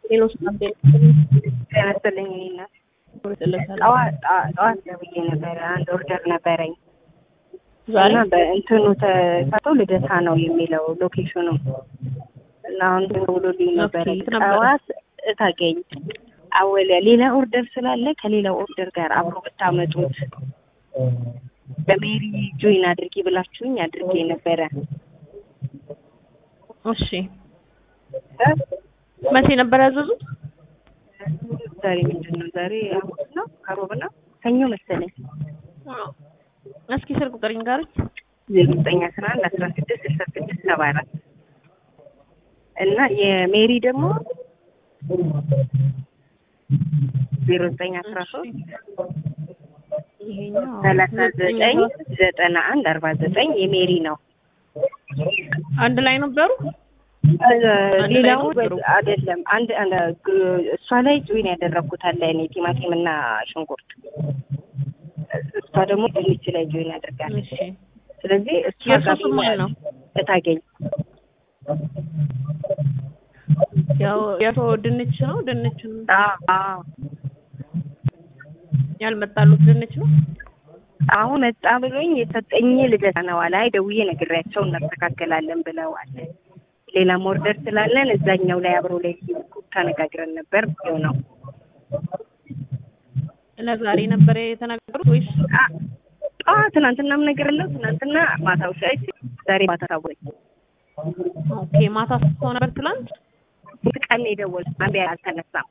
ሌሎች ካምፔን ያነስልኝ እናት ጠዋት ጠዋት ደውዬ ነበረ። አንድ ኦርደር ነበረኝ ዛሬ እና በእንትኑ ተሳቶ ልደታ ነው የሚለው ሎኬሽኑ እና አሁን ደውሎልኝ ነበረ ኦኬ፣ የት ነበረ? ጠዋት እታገኝ አወለ ሌላ ኦርደር ስላለ ከሌላ ኦርደር ጋር አብሮ ብታመጡት በሜሪ ጆይን አድርጊ ብላችሁኝ አድርጌ ነበረ። እሺ መቼ ነበር ያዘዙት? ዛሬ ምንድን ነው? ዛሬ ሐሙስ ነው፣ ከሮብ ነው፣ ሰኞ መሰለኝ። እስኪ ስልክ ቁጥር ይንገሩኝ። ዜሮ ዘጠኝ አስራ አንድ አስራ ስድስት ስልሳ ስድስት ሰባ አራት እና የሜሪ ደግሞ ዜሮ ዘጠኝ አስራ ሶስት ይሄኛው ሰላሳ ዘጠኝ ዘጠና አንድ አርባ ዘጠኝ የሜሪ ነው። አንድ ላይ ነበሩ። ላይ ሌላው ነው በ- አይደለም። አንድ አንድ ግ- እሷ ላይ ጆይን ያደረግኩት አለ እኔ ቲማቲም እና ሽንኩርት፣ እሷ ደግሞ ድንች ላይ ጆይን ያደርጋለች። እሺ ስለዚህ እሷ የእርሱ ጋር ስም ማን ነው? እታገኝ ያው የአቶ ድንች ነው። ድንች ነው አዎ አዎ ያልመጣሉት ድንች ነው። አሁን መጣ ብሎኝ የሰጠኝ ልደታ ነው አለ። አይ ደውዬ ነግሬያቸው እናስተካከላለን ብለዋል። ሌላም ኦርደር ስላለን እዛኛው ላይ አብሮ ላይ ተነጋግረን ነበር ይኸው ነው። ለዛሬ ነበር የተናገሩት ወይስ አ ትናንትናም ነገር ለው ትናንትና ማታው ሻይ ዛሬ ማታ ታወኝ ኦኬ ማታ ሰው ነበር ትላንት? ቀን የደወል አንዴ አልተነሳም።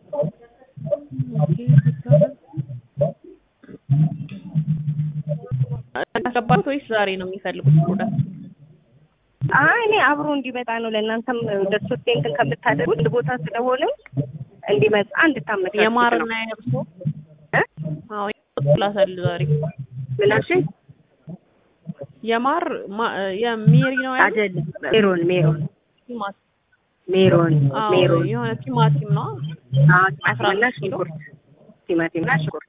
አስገባት ወይስ ዛሬ ነው የሚፈልጉት ፕሮዳክት? አይ እኔ አብሮ እንዲመጣ ነው ለእናንተም ደርሶት እንትን ከምታደርጉ አንድ ቦታ ስለሆነ እንዲመጣ እንድታመቻቹ የማርና ነው። የእርሶ እ? አዎ ይላሳል ዛሬ ምን አልሽኝ? የማር ማ- የሜሪ ነው ያለው አይደለም ሜሮን ሜሮን ቲማቲም ሜሮን አዎ ሜሮን የሆነ ቲማቲም ነው አዎ አስራ ቲማቲምና አምስት ኪሎ። ሽንኩርት ቲማቲምና ሽንኩርት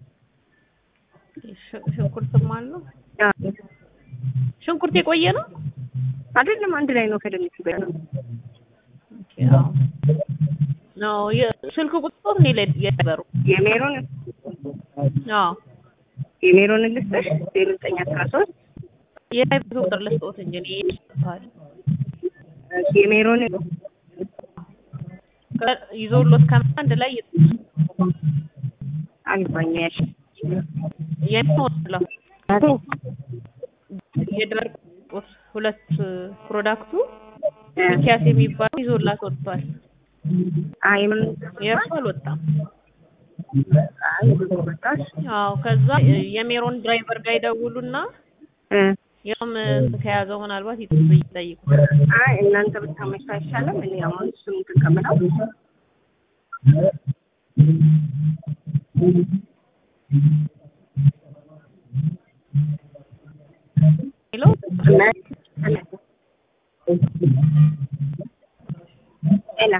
ሽ- ሽንኩርትም አለው አዎ። ሽንኩርት የቆየ ነው አይደለም አንድ ላይ ነው ከድንቹ ጋር ነው። ኦኬ አዎ ነው የስልክ ቁጥር እኔ ላይ የነበሩ የሜሮን አዎ የሜሮን ልስጥሽ ዜሮ ዘጠኝ አስራ ሶስት የላይቭ ቁጥር ልስጥዎት እንጂ እኔ ይሰጣል የሜሮን ይዞሎት ከመጣ አንድ ላይ አልባኝ ያሽ የሚወስለው የደረቅ ቁስ ሁለት ፕሮዳክቱ ሚኪያስ የሚባለው ይዞላት ወጥቷል። አይ ምን የእርሱ አልወጣም። አይ ብዙ ወጣሽ አዎ ከዛ የሜሮን ድራይቨር ጋር ይደውሉና እ ያውም ከያዘው ምናልባት ይጠይቁ ይጠይቁ። አይ እናንተ ብታመቻ አይሻልም? እኔ አሁን እሱን እንትን ከምለው ሄሎ ኤላ